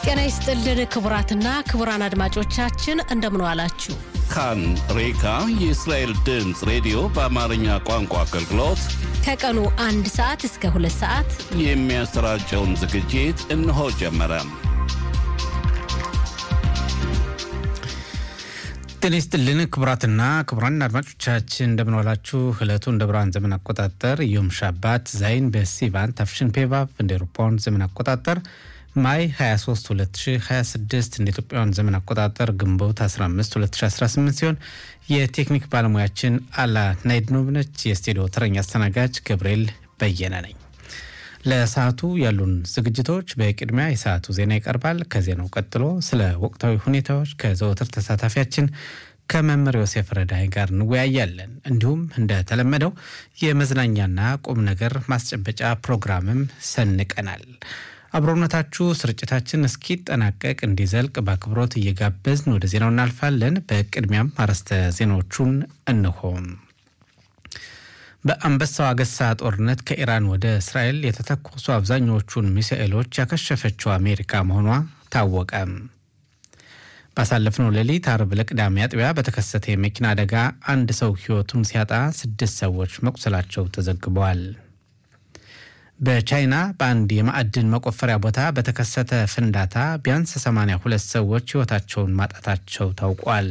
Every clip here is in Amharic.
ጤና ይስጥልን ክቡራትና ክቡራን አድማጮቻችን እንደምን ዋላችሁ። ካን ሬካ የእስራኤል ድምፅ ሬዲዮ በአማርኛ ቋንቋ አገልግሎት ከቀኑ አንድ ሰዓት እስከ ሁለት ሰዓት የሚያሰራጨውን ዝግጅት እነሆ ጀመረ። ጤና ይስጥልን ክቡራትና ክቡራን አድማጮቻችን እንደምንዋላችሁ። ዕለቱ እንደ ብርሃን ዘመን አቆጣጠር ዮም ሻባት ዛይን በሲቫን ታፍሽን ፔቫቭ እንደ ኤሮፓውያን ዘመን አቆጣጠር ማይ 23 2026 እንደ ኢትዮጵያውያን ዘመን አቆጣጠር ግንቦት 15 2018 ሲሆን የቴክኒክ ባለሙያችን አላ ናይድኖቭ ነች። የስቱዲዮ ተረኛ አስተናጋጅ ገብርኤል በየነ ነኝ። ለሰዓቱ ያሉን ዝግጅቶች በቅድሚያ የሰዓቱ ዜና ይቀርባል። ከዜናው ቀጥሎ ስለ ወቅታዊ ሁኔታዎች ከዘወትር ተሳታፊያችን ከመምህር ዮሴፍ ረዳይ ጋር እንወያያለን። እንዲሁም እንደተለመደው የመዝናኛና ቁም ነገር ማስጨበጫ ፕሮግራምም ሰንቀናል። አብሮነታችሁ ስርጭታችን እስኪጠናቀቅ እንዲዘልቅ በአክብሮት እየጋበዝን ወደ ዜናው እናልፋለን። በቅድሚያም አርዕስተ ዜናዎቹን እንሆም። በአንበሳው አገሳ ጦርነት ከኢራን ወደ እስራኤል የተተኮሱ አብዛኛዎቹን ሚሳኤሎች ያከሸፈችው አሜሪካ መሆኗ ታወቀ። ባሳለፍነው ሌሊት አርብ ለቅዳሜ አጥቢያ በተከሰተ የመኪና አደጋ አንድ ሰው ሕይወቱን ሲያጣ ስድስት ሰዎች መቁሰላቸው ተዘግበዋል። በቻይና በአንድ የማዕድን መቆፈሪያ ቦታ በተከሰተ ፍንዳታ ቢያንስ 82 ሰዎች ሕይወታቸውን ማጣታቸው ታውቋል።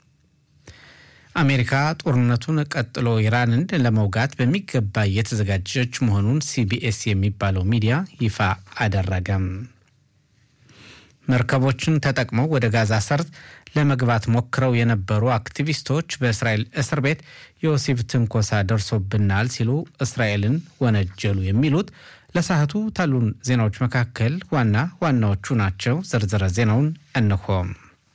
አሜሪካ ጦርነቱን ቀጥሎ ኢራንን ለመውጋት በሚገባ እየተዘጋጀች መሆኑን ሲቢኤስ የሚባለው ሚዲያ ይፋ አደረገም። መርከቦችን ተጠቅመው ወደ ጋዛ ሰርጥ ለመግባት ሞክረው የነበሩ አክቲቪስቶች በእስራኤል እስር ቤት የወሲብ ትንኮሳ ደርሶብናል ሲሉ እስራኤልን ወነጀሉ። የሚሉት ለሰዓቱ ታሉን ዜናዎች መካከል ዋና ዋናዎቹ ናቸው። ዝርዝረ ዜናውን እንሆም።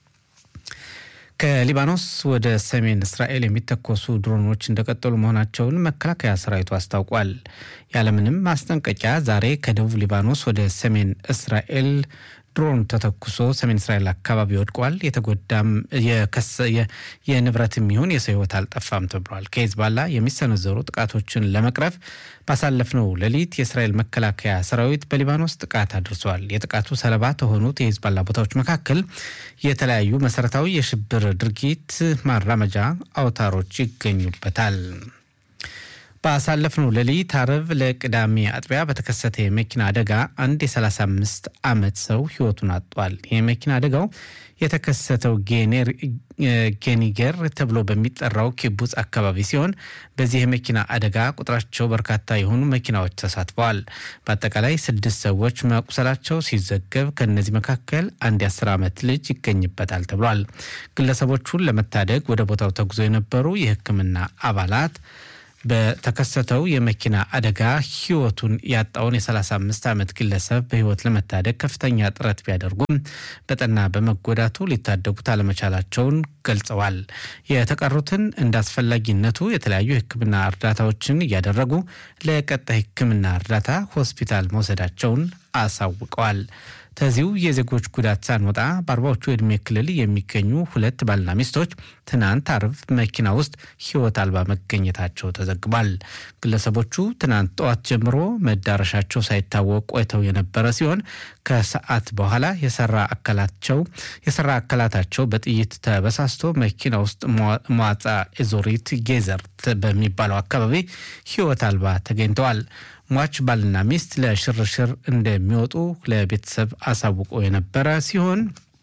ከሊባኖስ ወደ ሰሜን እስራኤል የሚተኮሱ ድሮኖች እንደቀጠሉ መሆናቸውን መከላከያ ሰራዊቱ አስታውቋል። ያለምንም ማስጠንቀቂያ ዛሬ ከደቡብ ሊባኖስ ወደ ሰሜን እስራኤል ድሮን ተተኩሶ ሰሜን እስራኤል አካባቢ ወድቋል። የተጎዳም የንብረትም ይሁን የሰው ሕይወት አልጠፋም ተብሏል። ከሂዝባላ የሚሰነዘሩ ጥቃቶችን ለመቅረፍ ባሳለፍነው ሌሊት የእስራኤል መከላከያ ሰራዊት በሊባኖስ ጥቃት አድርሷል። የጥቃቱ ሰለባ ከሆኑት የሂዝባላ ቦታዎች መካከል የተለያዩ መሰረታዊ የሽብር ድርጊት ማራመጃ አውታሮች ይገኙበታል። ባሳለፍነው ሌሊት አርብ ለቅዳሜ አጥቢያ በተከሰተ የመኪና አደጋ አንድ የ35 ዓመት ሰው ህይወቱን አጥቷል። የመኪና አደጋው የተከሰተው ጌኒገር ተብሎ በሚጠራው ኪቡጽ አካባቢ ሲሆን በዚህ የመኪና አደጋ ቁጥራቸው በርካታ የሆኑ መኪናዎች ተሳትፈዋል። በአጠቃላይ ስድስት ሰዎች መቁሰላቸው ሲዘገብ ከእነዚህ መካከል አንድ የ10 ዓመት ልጅ ይገኝበታል ተብሏል። ግለሰቦቹን ለመታደግ ወደ ቦታው ተጉዞ የነበሩ የሕክምና አባላት በተከሰተው የመኪና አደጋ ህይወቱን ያጣውን የ35 ዓመት ግለሰብ በህይወት ለመታደግ ከፍተኛ ጥረት ቢያደርጉም በጠና በመጎዳቱ ሊታደጉት አለመቻላቸውን ገልጸዋል። የተቀሩትን እንደ አስፈላጊነቱ የተለያዩ የህክምና እርዳታዎችን እያደረጉ ለቀጣይ ህክምና እርዳታ ሆስፒታል መውሰዳቸውን አሳውቀዋል። ከዚሁ የዜጎች ጉዳት ሳንወጣ በአርባዎቹ የዕድሜ ክልል የሚገኙ ሁለት ባልና ሚስቶች ትናንት አርብ መኪና ውስጥ ህይወት አልባ መገኘታቸው ተዘግቧል። ግለሰቦቹ ትናንት ጠዋት ጀምሮ መዳረሻቸው ሳይታወቅ ቆይተው የነበረ ሲሆን ከሰዓት በኋላ የሰራ አካላቸው የሰራ አካላታቸው በጥይት ተበሳስቶ መኪና ውስጥ መዋጻ ኤዞሪት ጌዘርት በሚባለው አካባቢ ህይወት አልባ ተገኝተዋል። ሟች ባልና ሚስት ለሽርሽር እንደሚወጡ ለቤተሰብ አሳውቆ የነበረ ሲሆን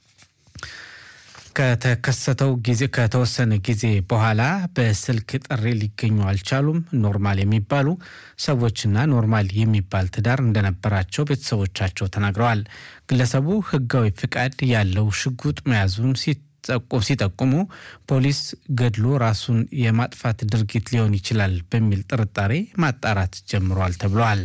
ከተከሰተው ጊዜ ከተወሰነ ጊዜ በኋላ በስልክ ጥሪ ሊገኙ አልቻሉም። ኖርማል የሚባሉ ሰዎችና ኖርማል የሚባል ትዳር እንደነበራቸው ቤተሰቦቻቸው ተናግረዋል። ግለሰቡ ህጋዊ ፍቃድ ያለው ሽጉጥ መያዙን ሲጠቁሙ ፖሊስ ገድሎ ራሱን የማጥፋት ድርጊት ሊሆን ይችላል በሚል ጥርጣሬ ማጣራት ጀምሯል ተብሏል።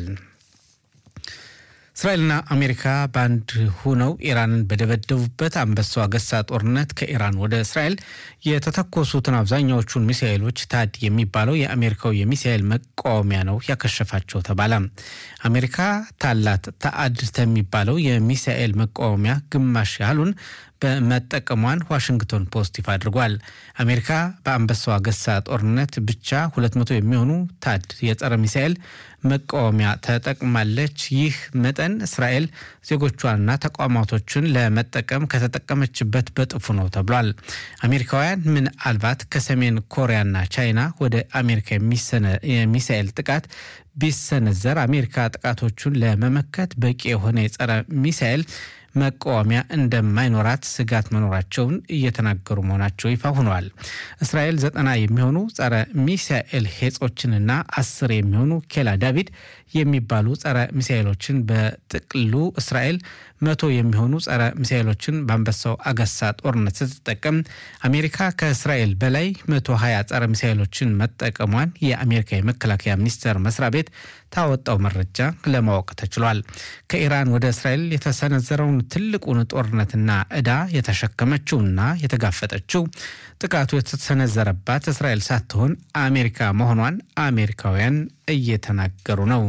እስራኤልና አሜሪካ በአንድ ሁነው ኢራንን በደበደቡበት አንበሳው አገሳ ጦርነት ከኢራን ወደ እስራኤል የተተኮሱትን አብዛኛዎቹን ሚሳኤሎች ታድ የሚባለው የአሜሪካው የሚሳኤል መቃወሚያ ነው ያከሸፋቸው ተባለ። አሜሪካ ታላት ታአድ የሚባለው የሚሳኤል መቃወሚያ ግማሽ ያህሉን በመጠቀሟን ዋሽንግተን ፖስት ይፋ አድርጓል። አሜሪካ በአንበሳው አገሳ ጦርነት ብቻ 200 የሚሆኑ ታድ የጸረ ሚሳኤል መቃወሚያ ተጠቅማለች። ይህ መጠን እስራኤል ዜጎቿንና ተቋማቶችን ለመጠቀም ከተጠቀመችበት በጥፉ ነው ተብሏል። አሜሪካውያን ምናልባት ከሰሜን ኮሪያና ቻይና ወደ አሜሪካ የሚሳኤል ጥቃት ቢሰነዘር አሜሪካ ጥቃቶቹን ለመመከት በቂ የሆነ የጸረ ሚሳኤል መቃወሚያ እንደማይኖራት ስጋት መኖራቸውን እየተናገሩ መሆናቸው ይፋ ሆነዋል። እስራኤል ዘጠና የሚሆኑ ጸረ ሚሳኤል ሄጾችንና አስር የሚሆኑ ኬላ ዳቪድ የሚባሉ ጸረ ሚሳኤሎችን በጥቅሉ እስራኤል መቶ የሚሆኑ ጸረ ሚሳኤሎችን በአንበሳው አገሳ ጦርነት ስትጠቀም አሜሪካ ከእስራኤል በላይ መቶ ሀያ ጸረ ሚሳኤሎችን መጠቀሟን የአሜሪካ የመከላከያ ሚኒስቴር መስሪያ ቤት ታወጣው መረጃ ለማወቅ ተችሏል። ከኢራን ወደ እስራኤል የተሰነዘረውን ትልቁን ጦርነትና ዕዳ የተሸከመችውና የተጋፈጠችው ጥቃቱ የተሰነዘረባት እስራኤል ሳትሆን አሜሪካ መሆኗን አሜሪካውያን እየተናገሩ ነው።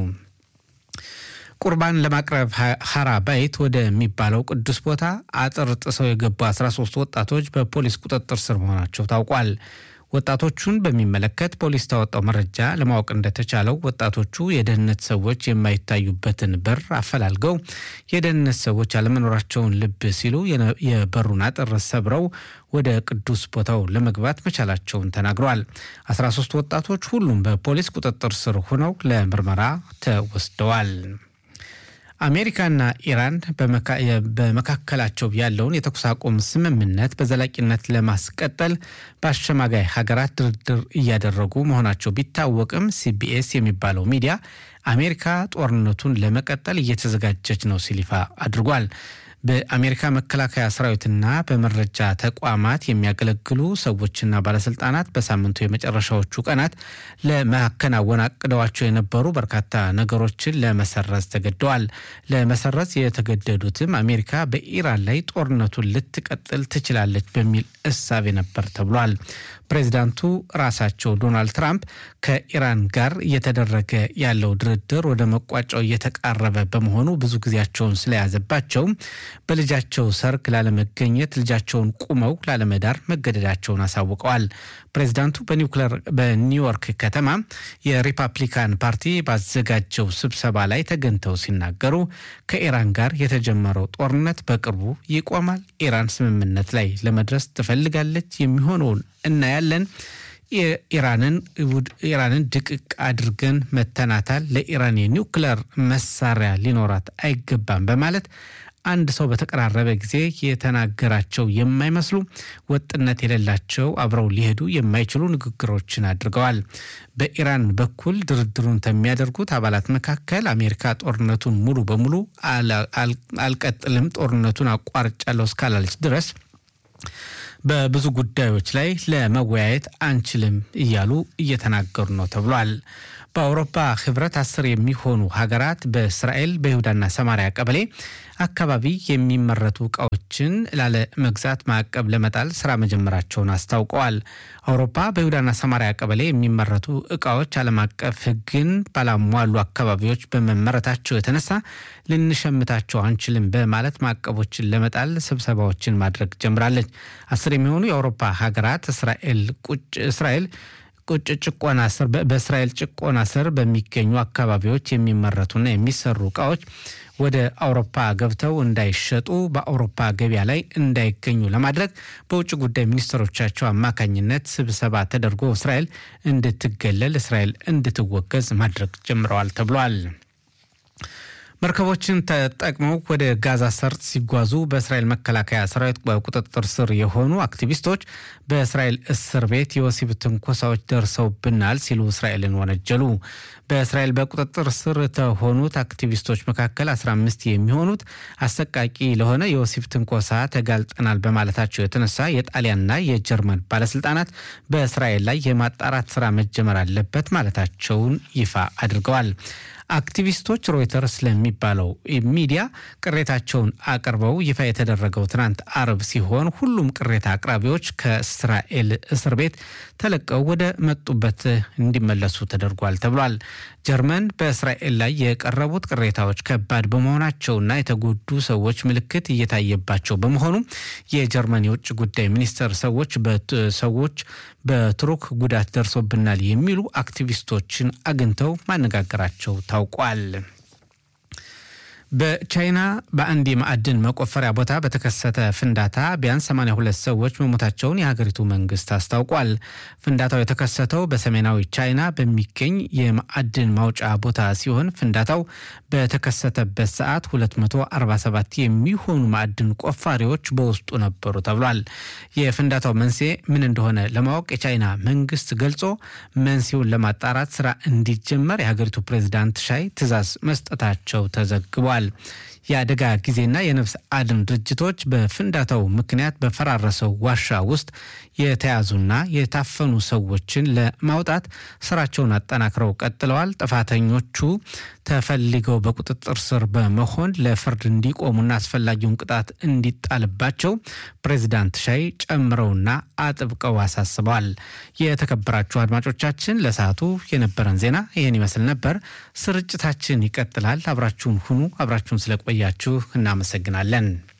ቁርባን ለማቅረብ ሀራ ባይት ወደሚባለው ቅዱስ ቦታ አጥር ጥሰው የገቡ 13 ወጣቶች በፖሊስ ቁጥጥር ስር መሆናቸው ታውቋል። ወጣቶቹን በሚመለከት ፖሊስ ታወጣው መረጃ ለማወቅ እንደተቻለው ወጣቶቹ የደህንነት ሰዎች የማይታዩበትን በር አፈላልገው የደህንነት ሰዎች አለመኖራቸውን ልብ ሲሉ የበሩን አጥር ሰብረው ወደ ቅዱስ ቦታው ለመግባት መቻላቸውን ተናግረዋል። 13 ወጣቶች ሁሉም በፖሊስ ቁጥጥር ስር ሆነው ለምርመራ ተወስደዋል። አሜሪካና ኢራን በመካከላቸው ያለውን የተኩስ አቁም ስምምነት በዘላቂነት ለማስቀጠል በአሸማጋይ ሀገራት ድርድር እያደረጉ መሆናቸው ቢታወቅም ሲቢኤስ የሚባለው ሚዲያ አሜሪካ ጦርነቱን ለመቀጠል እየተዘጋጀች ነው ሲል ይፋ አድርጓል። በአሜሪካ መከላከያ ሰራዊትና በመረጃ ተቋማት የሚያገለግሉ ሰዎችና ባለስልጣናት በሳምንቱ የመጨረሻዎቹ ቀናት ለማከናወን አቅደዋቸው የነበሩ በርካታ ነገሮችን ለመሰረዝ ተገደዋል። ለመሰረዝ የተገደዱትም አሜሪካ በኢራን ላይ ጦርነቱን ልትቀጥል ትችላለች በሚል እሳቤ ነበር ተብሏል። ፕሬዚዳንቱ ራሳቸው ዶናልድ ትራምፕ ከኢራን ጋር እየተደረገ ያለው ድርድር ወደ መቋጫው እየተቃረበ በመሆኑ ብዙ ጊዜያቸውን ስለያዘባቸው በልጃቸው ሰርግ ላለመገኘት ልጃቸውን ቁመው ላለመዳር መገደዳቸውን አሳውቀዋል። ፕሬዚዳንቱ በኒውዮርክ ከተማ የሪፐብሊካን ፓርቲ ባዘጋጀው ስብሰባ ላይ ተገኝተው ሲናገሩ ከኢራን ጋር የተጀመረው ጦርነት በቅርቡ ይቆማል። ኢራን ስምምነት ላይ ለመድረስ ትፈልጋለች። የሚሆነውን እናያለን። ኢራንን ድቅቅ አድርገን መተናታል። ለኢራን የኒውክለር መሳሪያ ሊኖራት አይገባም በማለት አንድ ሰው በተቀራረበ ጊዜ የተናገራቸው የማይመስሉ ወጥነት የሌላቸው አብረው ሊሄዱ የማይችሉ ንግግሮችን አድርገዋል። በኢራን በኩል ድርድሩን ከሚያደርጉት አባላት መካከል አሜሪካ ጦርነቱን ሙሉ በሙሉ አልቀጥልም፣ ጦርነቱን አቋርጫለሁ እስካላለች ድረስ በብዙ ጉዳዮች ላይ ለመወያየት አንችልም እያሉ እየተናገሩ ነው ተብሏል። በአውሮፓ ህብረት አስር የሚሆኑ ሀገራት በእስራኤል በይሁዳና ሰማሪያ ቀበሌ አካባቢ የሚመረቱ እቃዎችን ላለ መግዛት ማዕቀብ ለመጣል ስራ መጀመራቸውን አስታውቀዋል። አውሮፓ በይሁዳና ሰማሪያ ቀበሌ የሚመረቱ እቃዎች ዓለም አቀፍ ሕግን ባላሟሉ አካባቢዎች በመመረታቸው የተነሳ ልንሸምታቸው አንችልም በማለት ማዕቀቦችን ለመጣል ስብሰባዎችን ማድረግ ጀምራለች። አስር የሚሆኑ የአውሮፓ ሀገራት እስራኤል ቁጭ እስራኤል ቁጭ ጭቆና ስር በእስራኤል ጭቆና ስር በሚገኙ አካባቢዎች የሚመረቱና የሚሰሩ እቃዎች ወደ አውሮፓ ገብተው እንዳይሸጡ በአውሮፓ ገበያ ላይ እንዳይገኙ ለማድረግ በውጭ ጉዳይ ሚኒስትሮቻቸው አማካኝነት ስብሰባ ተደርጎ እስራኤል እንድትገለል፣ እስራኤል እንድትወገዝ ማድረግ ጀምረዋል ተብሏል። መርከቦችን ተጠቅመው ወደ ጋዛ ሰርጥ ሲጓዙ በእስራኤል መከላከያ ሰራዊት በቁጥጥር ስር የሆኑ አክቲቪስቶች በእስራኤል እስር ቤት የወሲብ ትንኮሳዎች ደርሰውብናል ሲሉ እስራኤልን ወነጀሉ። በእስራኤል በቁጥጥር ስር ከሆኑት አክቲቪስቶች መካከል 15 የሚሆኑት አሰቃቂ ለሆነ የወሲብ ትንኮሳ ተጋልጠናል በማለታቸው የተነሳ የጣሊያንና የጀርመን ባለስልጣናት በእስራኤል ላይ የማጣራት ስራ መጀመር አለበት ማለታቸውን ይፋ አድርገዋል። አክቲቪስቶች ሮይተርስ ለሚባለው ሚዲያ ቅሬታቸውን አቅርበው ይፋ የተደረገው ትናንት አርብ ሲሆን ሁሉም ቅሬታ አቅራቢዎች ከእስራኤል እስር ቤት ተለቀው ወደ መጡበት እንዲመለሱ ተደርጓል ተብሏል። ጀርመን በእስራኤል ላይ የቀረቡት ቅሬታዎች ከባድ በመሆናቸውና የተጎዱ ሰዎች ምልክት እየታየባቸው በመሆኑ የጀርመን የውጭ ጉዳይ ሚኒስቴር ሰዎች ሰዎች በቱርክ ጉዳት ደርሶብናል የሚሉ አክቲቪስቶችን አግኝተው ማነጋገራቸው ታውቋል። በቻይና በአንድ የማዕድን መቆፈሪያ ቦታ በተከሰተ ፍንዳታ ቢያንስ 82 ሰዎች መሞታቸውን የሀገሪቱ መንግስት አስታውቋል። ፍንዳታው የተከሰተው በሰሜናዊ ቻይና በሚገኝ የማዕድን ማውጫ ቦታ ሲሆን ፍንዳታው በተከሰተበት ሰዓት 247 የሚሆኑ ማዕድን ቆፋሪዎች በውስጡ ነበሩ ተብሏል። የፍንዳታው መንስኤ ምን እንደሆነ ለማወቅ የቻይና መንግስት ገልጾ መንስኤውን ለማጣራት ስራ እንዲጀመር የሀገሪቱ ፕሬዚዳንት ሻይ ትዕዛዝ መስጠታቸው ተዘግቧል። የአደጋ ጊዜና የነፍስ አድን ድርጅቶች በፍንዳታው ምክንያት በፈራረሰው ዋሻ ውስጥ የተያዙና የታፈኑ ሰዎችን ለማውጣት ስራቸውን አጠናክረው ቀጥለዋል። ጥፋተኞቹ ተፈልገው በቁጥጥር ስር በመሆን ለፍርድ እንዲቆሙና አስፈላጊውን ቅጣት እንዲጣልባቸው ፕሬዚዳንት ሻይ ጨምረውና አጥብቀው አሳስበዋል። የተከበራችሁ አድማጮቻችን ለሰዓቱ የነበረን ዜና ይህን ይመስል ነበር። ስርጭታችን ይቀጥላል። አብራችሁን ሁኑ። አብራችሁን ስለቆያችሁ እናመሰግናለን።